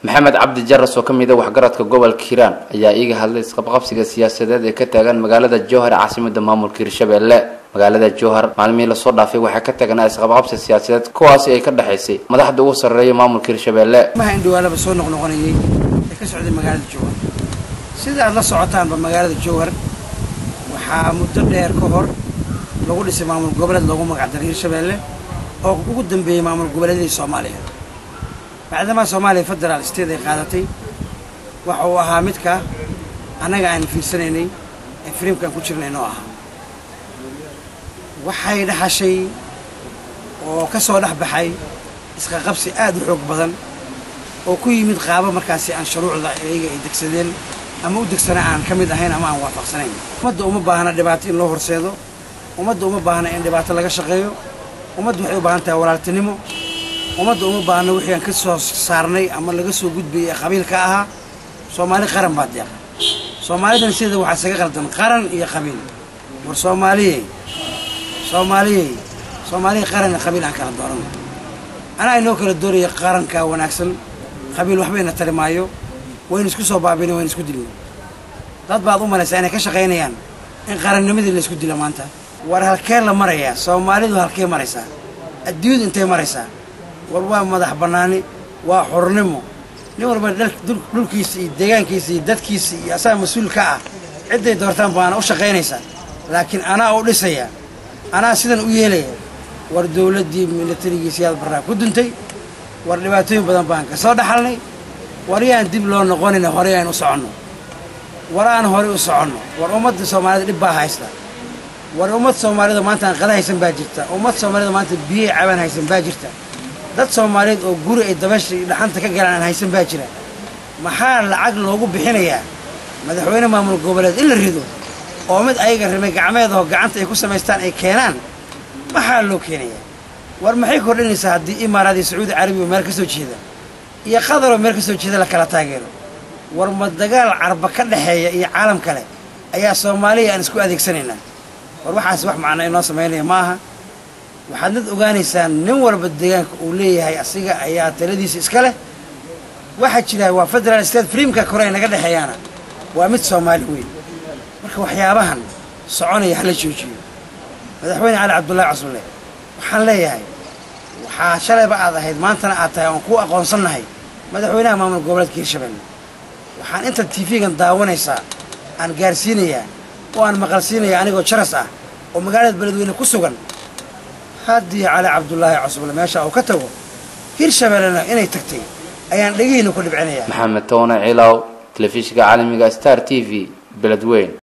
maxamed cabdi jaras oo kamid a waxgaradka gobolka hiiraan ayaa iiga hadlay isqabqabsiga siyaasadeed ee ka taagan magaalada jowhar caasimada maamulka hirshabelle magaalada jowhar maalmihii lasoo dhaafay waxaa ka taganaa isqabqabsi siyaasadeed kuwaasi ay ka dhexaysay madaxda ugu sarreeya maamulka hirshabelle maha indhawaalaba soo noqnoqonayay ee ka socday magaalada jowhar sida aad la socotaanba magaalada jowhar waxaa muddo dheer ka hor lagu dhisay maamul goboleed loogu magacdaray hirshabelle oo ugu dambeeyey maamul goboleedyadii soomaaliya bacdamaa soomaaliya federaal state ay qaadatay waxa uu ahaa midka annaga aan fiirsanaynay ee firiimkaan ku jirnay noo ahaa waxay dhaxashay oo ka soo dhex baxay isqaqabsi aad u xoog badan oo ku yimid qaabo markaasi aan shuruucda iyaga ay degsadeen ama u degsana aan ka mid ahayn ama aan waafaqsanayn ummadda uma baahna dhibaato in loo horseedo ummadda uma baahna in dhibaato laga shaqeeyo ummadda waxay u baahan tahay walaaltinimo ummadda uma baahna wixii aan ka soo saarnay ama laga soo gudbayay ee qabiilka ahaa soomaali qaran baa deeqa soomaalidan sida waxaa isaga qaldan qaran iyo qabiil war soomaaliyey soomaaliyey soomaaliya qaran iyo qabiil aan kala dooran anaa inoo kala dooraya qaranka wanaagsan qabiil waxbayna tari maayo waynu isku soo baabina waynu isku dilna dad baad u malaysaa inay ka shaqaynayaan in qarannimadii la isku dilo maanta war halkee la marayaa soomaalidu halkee maraysaa adduunyadu intay maraysaa war waa madax bannaani waa xornimo nin walba dhulkiisa iyo deegaankiisa iyo dadkiisa iyo asaga mas-uul ka ah cidday doortaan baana u shaqaynaysaa laakiin anaa u dhisaya anaa sidan u yeelaya war dowladdii milatarigiisiyaad barraa ku duntay war dhibaatooyin badan baan ka soo dhaxalnay war yaan dib loo noqonina horey aynu u soconno war aan horey u soconno war ummadda soomaalida dhib baa haysta war ummad soomaalida maanta aan qada haysan baa jirta ummad soomaalida maanta biyay cabaan haysan baa jirta dad soomaaliyeed oo guri ay dabasha iyo dhaxanta ka galaan aan haysan baa jira maxaa lacag loogu bixinayaa madaxweyne maamul goboleed in la rido oo mid ayaga rimay gacmeedahoo gacanta ay ku samaystaan ay keenaan maxaa loo keenayaa war maxay kordhinaysaa haddii imaaraad iyo sacuudi carabiya meel ka soo jeeda iyo qadaroo meel ka soo jeeda la kala taageero war ma dagaal carba ka dhexeeya iyo caalam kale ayaa soomaaliya aan isku adeegsanaynaa war waxaas wax macno inoo samaynaya ma aha waxaad nad ogaanaysaan nin walba deegaanka uu leeyahay asiga ayaa taladiisa iska leh waxaa jira waa federal state freamka kore ay naga dhexeeyaana waa mid soomaali weyn marka waxyaabahan soconaya hala joojiyo madaxweyne cali cabdullaahi casulle waxaan leeyahay waxaa shalayba aad ahayd maantana aad tahay oon kuu aqoonsannahay madaxweynaha maamul goboleedka hirshabelle waxaan inta tv-gan daawanaysaa aan gaarsiinayaa oo aan maqalsiinayaa anigoo jaras ah oo magaalada beledweyne ku sugan haddii cali cabdullaahi casulle meesha uu ka tago hirshabellena inay tagtay ayaan dhegihiina ku dhibcinayaa maxamed toone cilaw telefishinka caalamiga star t v beledweyn